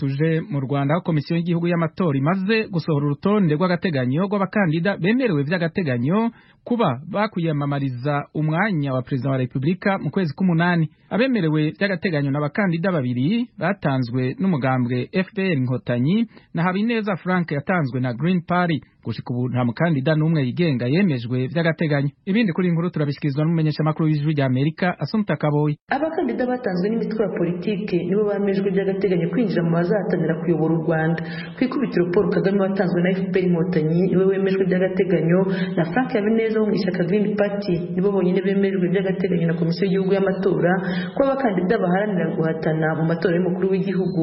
tuje mu Rwanda komisiyo y'igihugu y'amatora imaze gusohora urutonde rw'agateganyo rw'abakandida bemerewe by'agateganyo kuba bakwiyamamariza umwanya wa perezida wa repubulika mu kwezi k'umunani abemerewe by'agateganyo ni abakandida babiri batanzwe n'umugambwe fpr inkotanyi na habineza frank yatanzwe na green party gushika ubu nta mukandida n'umwe yigenga yemejwe by'agateganyo ibindi kuri iyi nkuru turabishyikirizwa n'umumenyeshamakuru w'ijwi rya amerika asumpta kaboyi abakandida batanzwe n'imitwe ya politiki nibo bamejwe by'agateganyo kwinjira mu bazahatanira kuyobora u rwanda ku ikubitiro paul kagame watanzwe na fpr inkotanyi niwe wemejwe by'agateganyo na frank habineza wo mu ishyaka green party nibo bonyine bemejwe by'agateganyo na komisiyo y'igihugu y'amatora ko abakandida baharanira guhatana mu matora y'umukuru w'igihugu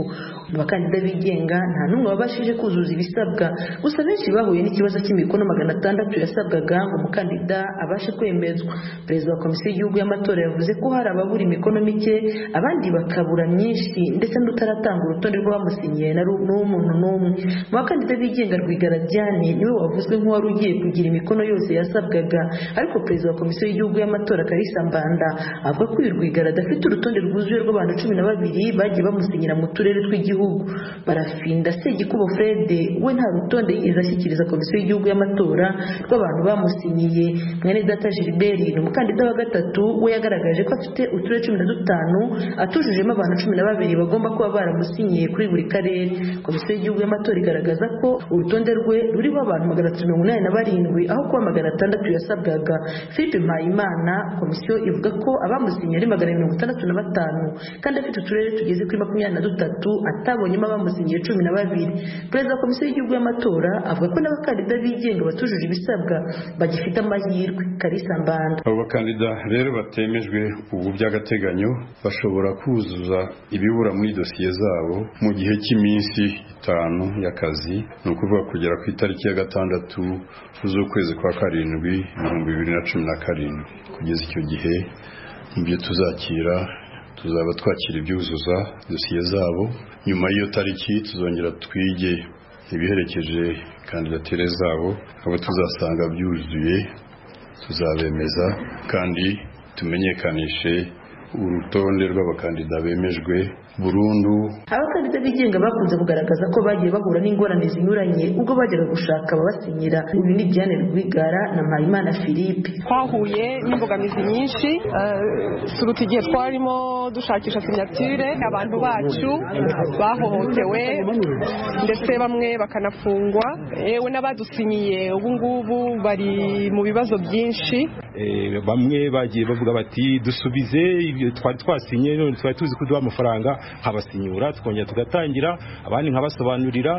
abakandida bigenga nta n'umwe wabashije kuzuza ibisabwa gusa benshi bahuye n'ikibazo cy'imikono magana atandatu yasabwaga ngo umukandida abashe kwemezwa perezida wa komisiyo y'igihugu y'amatora yavuze ko hari ababura imikono mike abandi bakabura myinshi ndetse n'utaratanga urutonde rw'abamusinyiye n'umuntu n'umwe mu bakandida bigenga rwigara diane niwe wavuzwe nk'uwari ugiye kugira imikono yose yasabwaga ariko perezida wa komisiyo y'igihugu y'amatora karisa mbanda avuga ko uyu rwigara adafite urutonde rwuzuye rw'abantu cumi na babiri bagiye bamusinyira mu turere tw'igihugu barafinda segikubo fred we nta rutonde yigeze ashyikiriza komisiyo y'igihugu y'amatora rw'abantu bamusinyiye mwene data gilbert ni umukandida wa gatatu we yagaragaje ko afite uturere cumi na dutanu atujujemo abantu cumi na babiri bagomba kuba baramusinyiye kuri buri karere komisiyo y'igihugu y'amatora igaragaza ko urutonde rwe ruriho abantu magana atatu mirongo inani na barindwi aho kuba magana atandatu yasabwaga philippe mpayimana komisiyo ivuga ko abamusinyiye ari magana mirongo itandatu na batanu kandi afite uturere tugeze kuri makumyabiri na dutatu atabonyemo abamusinyiye cumi na babiri perezida wa komisiyo y'igihugu y'amatora avuga ko n'abakandida abakandida bigenga batujuje ibisabwa bagifite amahirwe karisa mbanda abo bakandida rero batemejwe ubu by'agateganyo bashobora kuzuza ibibura muri dosiye zabo mu gihe cy'iminsi itanu y'akazi ni ukuvuga kugera ku itariki ya gatandatu z'ukwezi kwa karindwi ibihumbi bibiri na cumi na karindwi kugeza icyo gihe mu byo tuzakira tuzaba twakira ibyuzuza dosiye zabo nyuma y'iyo tariki tuzongera twige ibiherekeje kandidatire zabo abo tuzasanga byuzuye tuzabemeza kandi tumenyekanishe urutonde rw'abakandida bemejwe burundu abakandida bigenga bakunze kugaragaza ko bagiye bahura n'ingorane zinyuranye ubwo bajyaga gushaka ababasinyira uyu ni diane rwigara na mpayimana philippe twahuye n'imbogamizi nyinshi suruta igihe twarimo dushakisha sinyatire abantu bacu bahohotewe ndetse bamwe bakanafungwa yewe n'abadusinyiye ubu ngubu bari mu bibazo byinshi bamwe bagiye bavuga bati dusubize ibyo twari twasinye none twari tuzi kuduha amafaranga nkabasinyura tukongera tugatangira abandi nkabasobanurira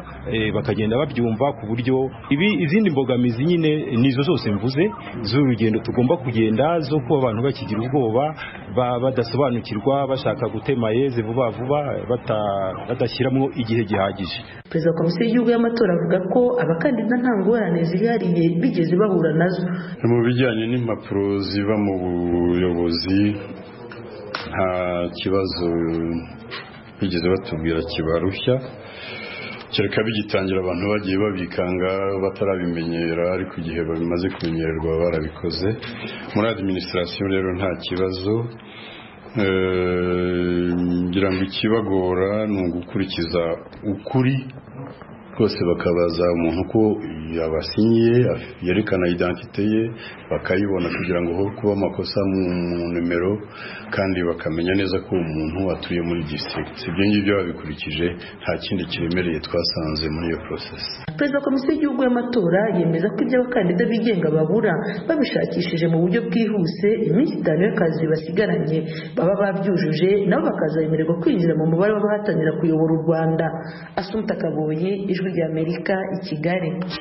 bakagenda babyumva ku buryo ibi izindi mbogamizi nyine nizo zose mvuze z'urugendo tugomba kugenda zo kuba abantu bakigira ubwoba badasobanukirwa bashaka gutema yeze vuba vuba badashyiramo igihe gihagije perezida wa komisiyo y'igihugu y'amatora avuga ko abakandida nta ngorane zihariye bigeze bahura nazo mu bijyanye n'impapuro ziva mu buyobozi nta kibazo bigeze batubwira kibarushya kereka bigitangira abantu bagiye babikanga batarabimenyera ariko igihe bamaze kumenyererwa barabikoze muri adiminisitirasiyo rero nta kibazo ngira ngo ikibagora ni ugukurikiza ukuri rwose bakabaza umuntu uko yabasinyiye yerekana identite ye bakayibona kugira ngo hohe kuba amakosa mu nimero kandi bakamenya neza ko uwo muntu atuye muri district ibyo ngibyo babikurikije nta kindi kiremereye twasanze muri iyo porosesi perezida wa komisiyo y'igihugu y'amatora yemeza ko ibyo abakandida bigenga babura babishakishije mu buryo bwihuse iminsi itanu y'akazi basigaranye baba babyujuje nabo bakazayemererwa kwinjira mu mubare w'abahatanira kuyobora u rwanda asumta kabuye ijwi ry'amerika i kigali